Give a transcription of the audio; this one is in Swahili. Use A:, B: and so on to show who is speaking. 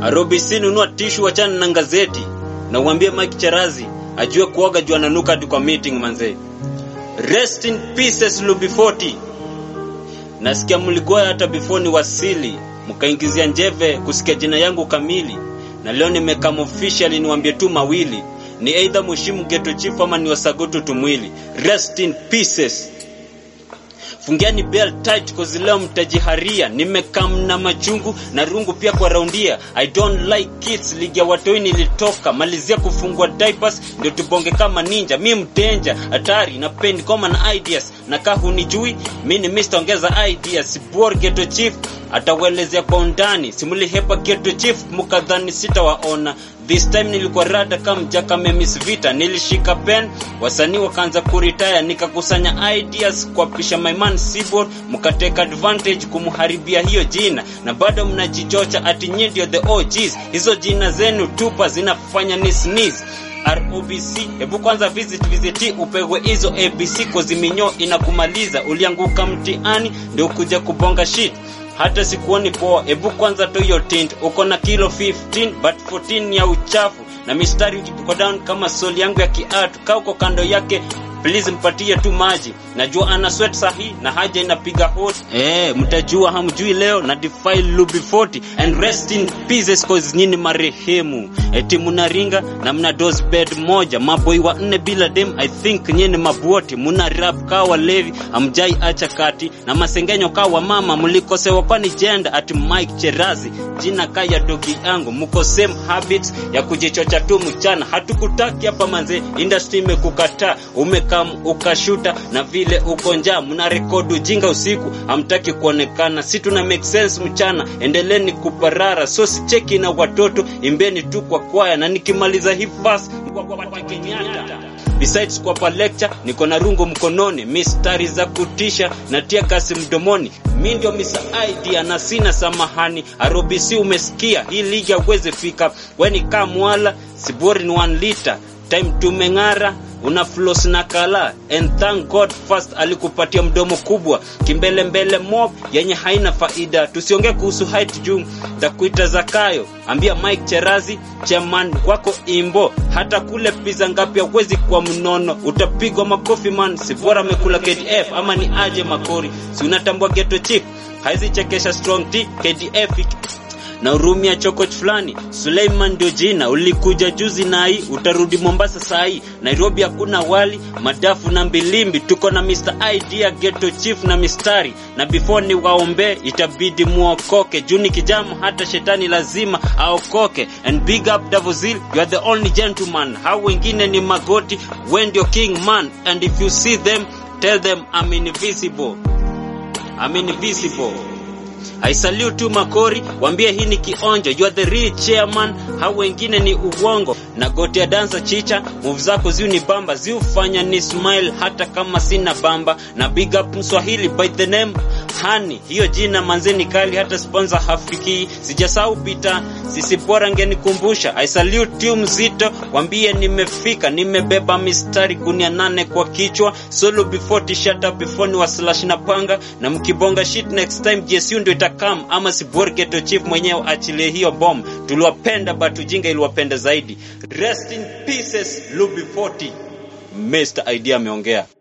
A: Arobisi nunua tishu wachana na gazeti na uambie Mike Charazi ajue kuoga juu ananuka hadi kwa meeting manze. Rest in pieces Lubi 40. Nasikia mlikuwa hata before ni wasili mkaingizia njeve kusikia jina yangu kamili, na leo nimekam officially niwaambie tu mawili, ni either mheshimu Ghetto Chief ama ni wasagutu tumwili. Rest in pieces. Fungiani bell tight cause leo mtajiharia. Nimekam na machungu na rungu pia kwa raundia. I don't like kids, ligi ya watoi nilitoka. Malizia kufungua diapers ndio tubonge kama ninja. Mi mtenja hatari na pendi koma na ideas. Na kaa hunijui, mi ni Mr. ongeza ideas. Bor Ghetto Chief atawelezea kwa undani. Simulihepa Ghetto Chief mukadhani sitawaona. This time nilikuwa rada kama mjaka memis vita, nilishika pen, wasanii wakaanza kuritaya, nikakusanya ideas kuapisha my man Seaboard, mkateka advantage kumharibia hiyo jina, na bado mnajichocha ati nyinyi ndio the OGs. Hizo jina zenu tupa zinafanya ni sneeze. ROBC, hebu kwanza visit visit upewe hizo ABC koziminyo inakumaliza. Ulianguka mtihani ndio kuja kubonga shit hata sikuoni poa. Hebu kwanza to hiyo tint, uko na kilo 15 but 14 ya uchafu na mistari uko down kama soli yangu ya kiatu. Kaa uko kando yake please mpatie tu maji, najua ana sweat sahi na haja inapiga hot. Eh, mtajua hamjui leo na defile Lubi 40 and rest in pieces cause nyini marehemu. Eti mnaringa na mna dose bed moja, maboi wa nne bila dem. I think nyini mabuoti muna rap kaa walevi, amjai acha kati na masengenyo kaa wa mama, mlikosewa kwani jenda ati Mike Cherazi jina kaa ya dogi yangu, mko same habits ya kujichocha tu mchana. Hatukutaki hapa manze, industry imekukataa umekam ukashuta na vile uko njaa, mna rekodi ujinga usiku, hamtaki kuonekana. Si tuna make sense mchana, endeleni kuparara, so sicheki na watoto, imbeni tu kwa kwaya, na nikimaliza hii fast kwa kwa kwa Kenyatta. Besides kwa pa lecture niko na rungu mkononi, mistari za kutisha na tia kasi mdomoni. Mi ndio misa idea na sina samahani. Arobisi umesikia, hii ligi hauwezi fika, weni kaa mwala, sibori ni 1 liter time tumeng'ara una floss na kala and thank God first alikupatia mdomo kubwa kimbele mbele mob yenye haina faida. Tusiongee kuhusu height juu takuita Zakayo, ambia Mike Cherazi chairman wako imbo, hata kule pizza ngapi hauwezi kwa mnono, utapigwa makofi man, si bora amekula KDF ama ni aje makori, si unatambua Ghetto Chief haizi chekesha strong T KDF na urumia chokoch fulani. Suleiman ndio jina, ulikuja juzi nai, utarudi Mombasa sai. Nairobi hakuna wali, madafu na mbilimbi. Tuko na Mr. Idea, Ghetto Chief na mistari, na before ni waombe itabidi muokoke. Juni kijamu, hata shetani lazima aokoke. And big up Davozil, you are the only gentleman. Hao wengine ni magoti, we ndio king man. And if you see them, tell them I'm invisible. I'm invisible. I salute tu Makori, wambie hii ni kionjo, you are the real chairman. Hao wengine ni uongo na goti ya dansa chicha, move zako ziu ni bamba, ziufanya ni smile hata kama sina bamba. Na big up Mswahili by the name Hani, hiyo jina manzeni kali, hata sponsor hafiki. Sijasahau pita, sisi bora ngenikumbusha. I salute you mzito, wambie nimefika, nimebeba mistari kunia nane kwa kichwa, solo before t-shirt up before ni waslash na panga, na mkibonga shit next time GSU ndio itakam, ama si bora Ghetto Chief mwenyewe achilie hiyo bomb. Tuliwapenda but ujinga iliwapenda zaidi. Rest in pieces Lubi 40. Mr. Idea ameongea.